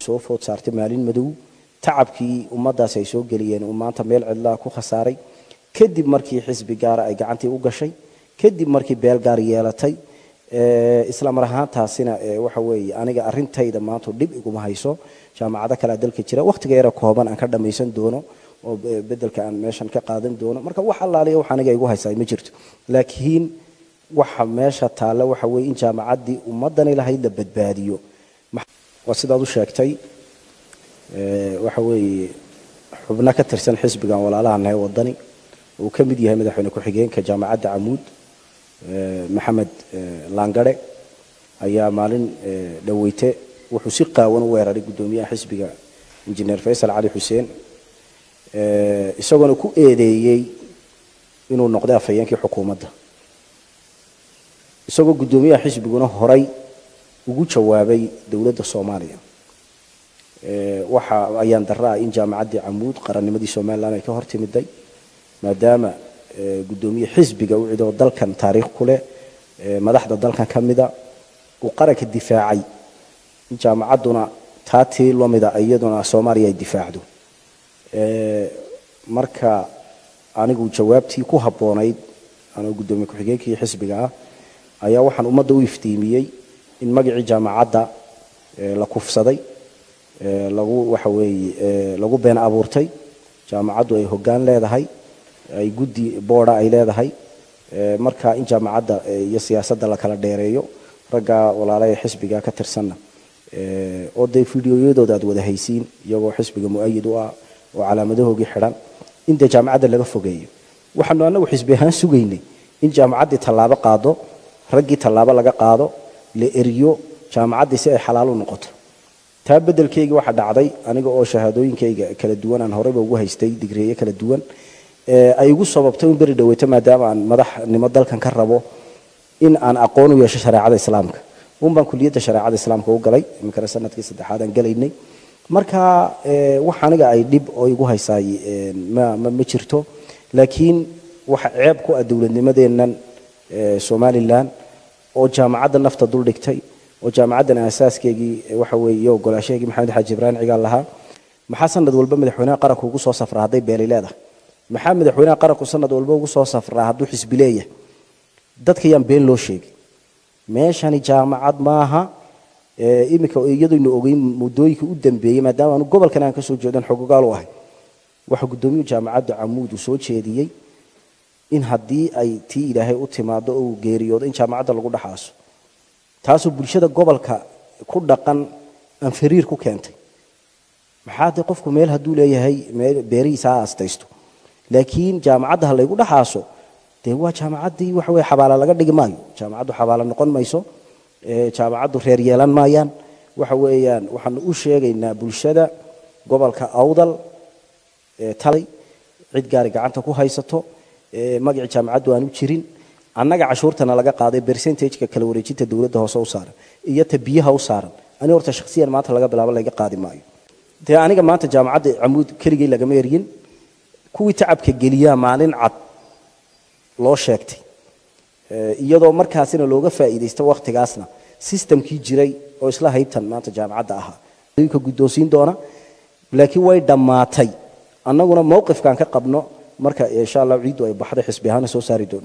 soo food saartay maalin madow tacabkii ummaddaasi ay soo geliyeen uu maanta meel cidlaa ku khasaaray kadib markii xisbi gaara ay gacantii u gashay kadib markii beel gaar yeelatay isla mar ahaantaasina waxa weeye aniga arintayda maanta dhib iguma hayso jaamacado kalea dalka jira wakhtiga yara kooban aan ka dhammaysan doono oo bedelka aan meeshan ka qaadan doono marka wax allaaliya wax aniga igu haysaa ma jirto laakiin waxa meesha taalla waxa weeye in jaamacaddii ummaddani lahayd la badbaadiyo waa sidaad u sheegtay waxa weeye xubno ka tirsan xisbigan walaalaha nahay wadani uu ka mid yahay madaxweyne ku-xigeenka jaamacadda camuud maxamed laangare ayaa maalin dhaweyte wuxuu si qaawan u weeraray guddoomiyaha xisbiga injineer faysal cali xuseen isagoona ku eedeeyey inuu noqday afhayeenkii xukuumadda isagoo guddoomiyaha xisbiguna horay ugu jawaabay dowladda soomaaliya waxa ayaan darra ah in jaamacaddii camuud qarannimadii somalilan ay ka hor timiday maadaama guddoomiye xisbiga u cidoo dalkan taariikh ku leh madaxda dalkan ka mida uu qaranka difaacay in jaamacadduna taatii lamida iyaduna soomaaliya ay difaacdo marka anigu jawaabtii ku habboonayd anoo guddoomiye ku-xigeenkii xisbiga ah ayaa waxaan ummadda u iftiimiyey in magacii jaamacadda la kufsaday lagu waxa weeye lagu been abuurtay jaamacaddu ay hoggaan leedahay ay guddi booda ay leedahay marka in jaamacadda iyo siyaasadda la kala dheereeyo raggaa walaala ee xisbiga ka tirsanna oo dee fideoyadooda aad wada haysiin iyagoo xisbiga mu-ayid u ah oo calaamadahoogii xidhan in dee jaamacadda laga fogeeyo waxaanu annagu xisbi ahaan sugaynay in jaamacaddii tallaabo qaado raggii tallaabo laga qaado la eriyo jaamacaddii si ay xalaal u noqoto taa bedelkeygii waxaa dhacday aniga oo shahaadooyinkayga kala duwan aan horeyba ugu haystay digriye kala duwan ay igu sababtay in beri dhaweyto maadaama aan madaxnimo dalkan ka rabo in aan aqoon u yeesho shareecada islaamka un baan kuliyadda shareecada islaamka u galay iminkana sanadkii saddexaad aan galaynay marka wax aniga ay dhib oo igu haysaay ma jirto laakiin waxa ceeb ku ah dowladnimadeennan somalilan oo jaamacadda nafta dul dhigtay oo jaamacaddan aasaaskeygii waxa weeye iyo ogolaashaheygii maxamed xaaji ibraahim cigaal lahaa maxaa sanad walba madaxweynaha qaranku ugu soo safraa hadday beeli leedahay maxaa madaxweynaha qaranku sanad walba ugu soo safraa hadduu xisbi leeyahay dadka yaan been loo sheegin meeshani jaamacad maaha iminka iyadaynu ogeyn muddooyinkii u dambeeyey maadaama aanu gobolkan aan ka soo jeedan xogogaal u ahay waxa guddoomiyuhu jaamacadda camuud uu soo jeediyey in haddii ay tii ilaahay u timaado oo uu geeriyoodo in jaamacadda lagu dhaxaaso taasoo bulshada gobolka ku dhaqan aan fariir ku keentay maxaa dee qofku meel hadduu leeyahay beerihiisa ha astaysto laakiin jaamacadda ha laygu dhaxaaso dee waa jaamacaddii waxa weye xabaala laga dhigi maayo jaamacaddu xabaala noqon mayso jaamacaddu reer yeelan maayaan waxa weeyaan waxaanu u sheegaynaa bulshada gobolka awdal talay cid gaari gacanta ku haysato magacii jaamacaddu aanu jirin annaga cashuurtana laga qaaday bercentageka kala wareejinta dowladda hoose u saaran iyo ta biyaha u saaran ani horta shakhsiyan maanta laga bilaabo laga qaadi maayo dee aniga maanta jaamacadda camuud keligay lagama eryin kuwii tacabka geliyaa maalin cad loo sheegtay iyadoo markaasina looga faa'iidaysta wakhtigaasna sistamkii jiray oo isla haybtan maanta jaamacadda ahaa ka guddoonsiin doona laakiin way dhammaatay annaguna mowqifkaan ka qabno marka insha allah ciiddu ay baxday xisbi ahaana soo saari doono